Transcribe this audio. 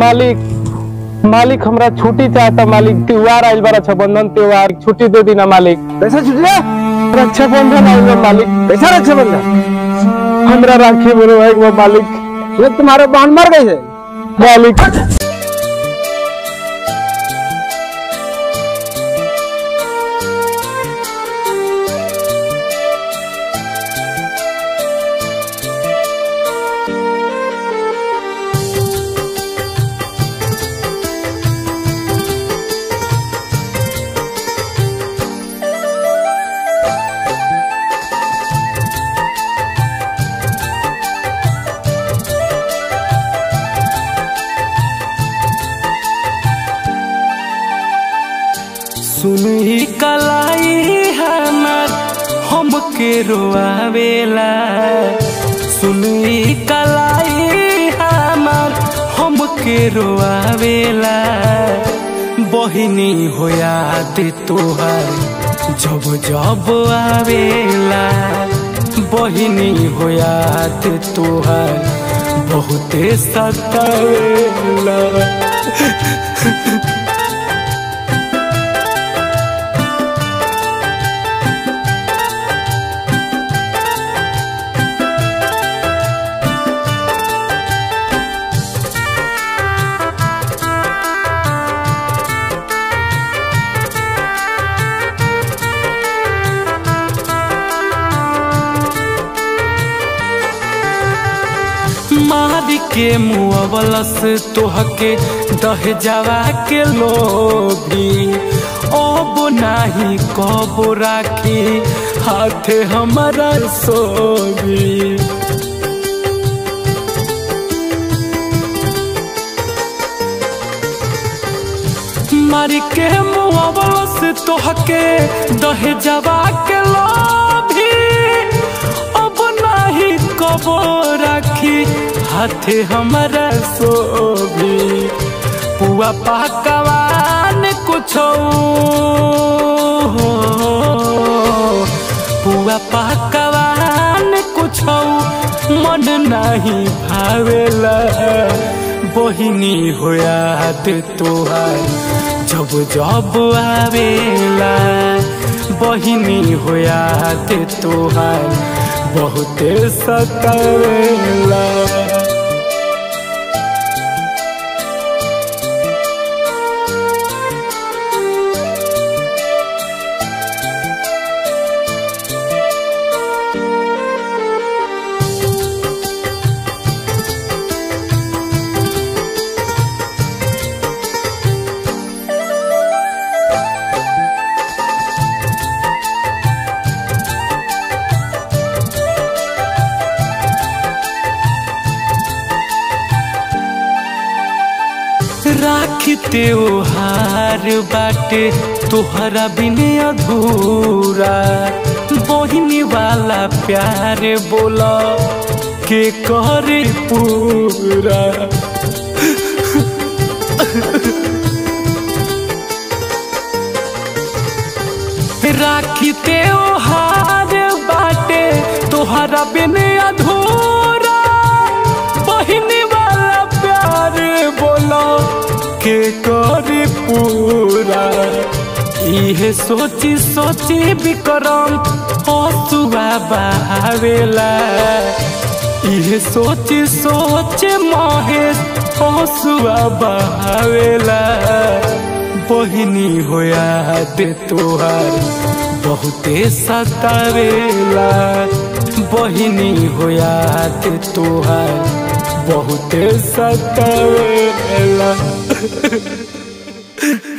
मालिक मालिक हमरा छुट्टी चाहता मालिक त्योहार आइल बा रक्षाबंधन त्योहार छुट्टी दे दीना मालिक पैसा छुट गया रक्षाबंधन आइल बा मालिक पैसा रक्षाबंधन हमरा राखी बनवाए के बा मालिक ये तुम्हारे बहन मर गई है मालिक सुनही कलाई हमार हमके रोआवेला सुनही कलाई हमार हमके रोआवेला बहिनी हो याद तोहार जब जब आवेला बहिनी हो याद तोहार बहुते सतावेला मारी के मुअवलस तोहके दह जावा के लोभी अब नाही कब राखी हाथे हमारा सोभी मारी के मुअवलस तोहके दह जावा के लोभी अब नाही कब राखी हाथे हमारा सोभी पुआ पकवान कुछ पुआ पकवान कुछ मन नहीं भावेला बहिनी हो याद तोहार जब जब आवेला बहिनी हो याद तोहार बहुते सतावेला राखी त्योहार बाटे तोहरा बिने अधूरा बहिनी वाला प्यार बोला के करे पूरा राखी त्योहार बाटे तोहरा बिने अधूरा बहिनी वाला प्यार बोलो के करी पूरा इहे सोची सोची विक्रम हसुआ बहावेला इहे सोची सोच महेश हसुआ बहावेला बहिनी हो याद तोहार बहुते सतावेला बहिनी हो याद तोहार बहुते सतावेला